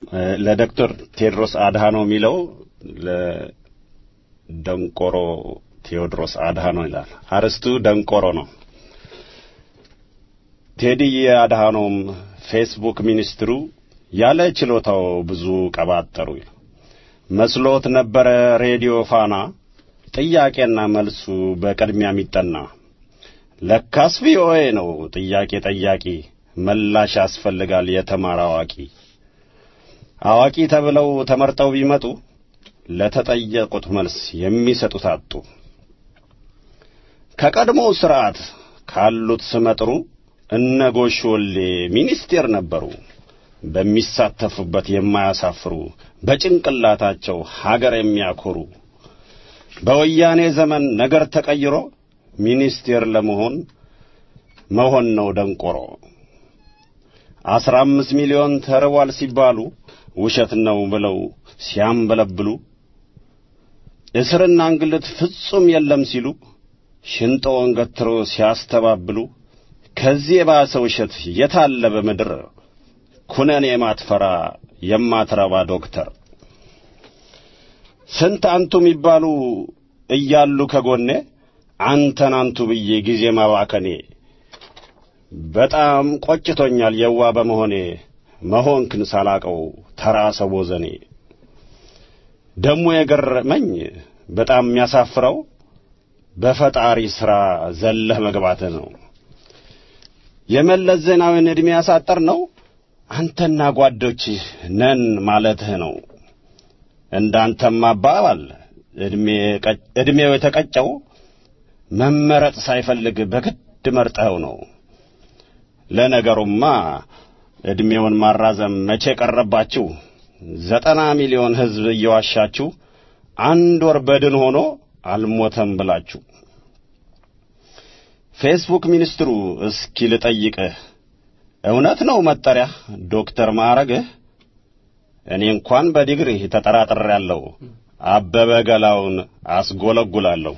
ለዶክተር ቴዎድሮስ አድሃኖም የሚለው ለደንቆሮ ቴዎድሮስ አድሃኖም ይላል። አርስቱ ደንቆሮ ነው። ቴዲዬ አድሃኖም ፌስቡክ ሚኒስትሩ ያለ ችሎታው ብዙ ቀባጠሩ መስሎት ነበረ ሬዲዮ ፋና ጥያቄና መልሱ በቅድሚያ የሚጠና ለካስ ቪኦኤ ነው ጥያቄ ጠያቂ መላሽ ያስፈልጋል የተማረ አዋቂ አዋቂ ተብለው ተመርጠው ቢመጡ ለተጠየቁት መልስ የሚሰጡት አጡ ከቀድሞው ስርዓት ካሉት ስመጥሩ እነ ጎሽ ወሌ ሚኒስቴር ነበሩ በሚሳተፉበት የማያሳፍሩ በጭንቅላታቸው ሀገር የሚያኮሩ በወያኔ ዘመን ነገር ተቀይሮ ሚኒስቴር ለመሆን መሆን ነው ደንቆሮ አስራ አምስት ሚሊዮን ተርቧል ሲባሉ ውሸት ነው ብለው ሲያንበለብሉ እስርና እንግልት ፍጹም የለም ሲሉ ሽንጦውን ገትሮ ሲያስተባብሉ ከዚህ የባሰ ውሸት የታለ በምድር ኩነኔ የማትፈራ የማትረባ ዶክተር ስንት አንቱ የሚባሉ እያሉ ከጎኔ አንተን አንቱ ብዬ ጊዜ ማባከኔ በጣም ቆጭቶኛል የዋ በመሆኔ መሆንክን ሳላቀው ተራ ሰው ወዘኔ ደሞ የገረመኝ በጣም የሚያሳፍረው በፈጣሪ ሥራ ዘለህ መግባትህ ነው የመለስ ዜናዊን ዕድሜ ያሳጠር ነው አንተና ጓዶችህ ነን ማለትህ ነው እንዳንተም አባባል ዕድሜው የተቀጨው መመረጥ ሳይፈልግ በግድ መርጠኸው ነው ለነገሩማ ዕድሜውን ማራዘም መቼ ቀረባችሁ ዘጠና ሚሊዮን ሕዝብ እየዋሻችሁ አንድ ወር በድን ሆኖ አልሞተም ብላችሁ ፌስቡክ ሚኒስትሩ እስኪ ልጠይቅህ እውነት ነው መጠሪያ ዶክተር ማዕረግህ እኔ እንኳን በዲግሪ ተጠራጥሬያለሁ አበበ ገላውን አስጎለጉላለሁ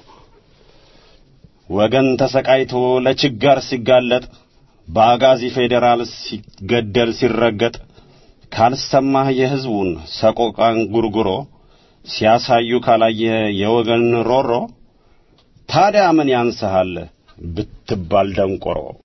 ወገን ተሰቃይቶ ለችጋር ሲጋለጥ በአጋዚ ፌዴራል ሲገደል ሲረገጥ ካልሰማህ የሕዝቡን ሰቆቃን ጉርጉሮ ሲያሳዩ ካላየ የወገን ሮሮ ታዲያ ምን ያንስሃል ብትባል ደንቆሮ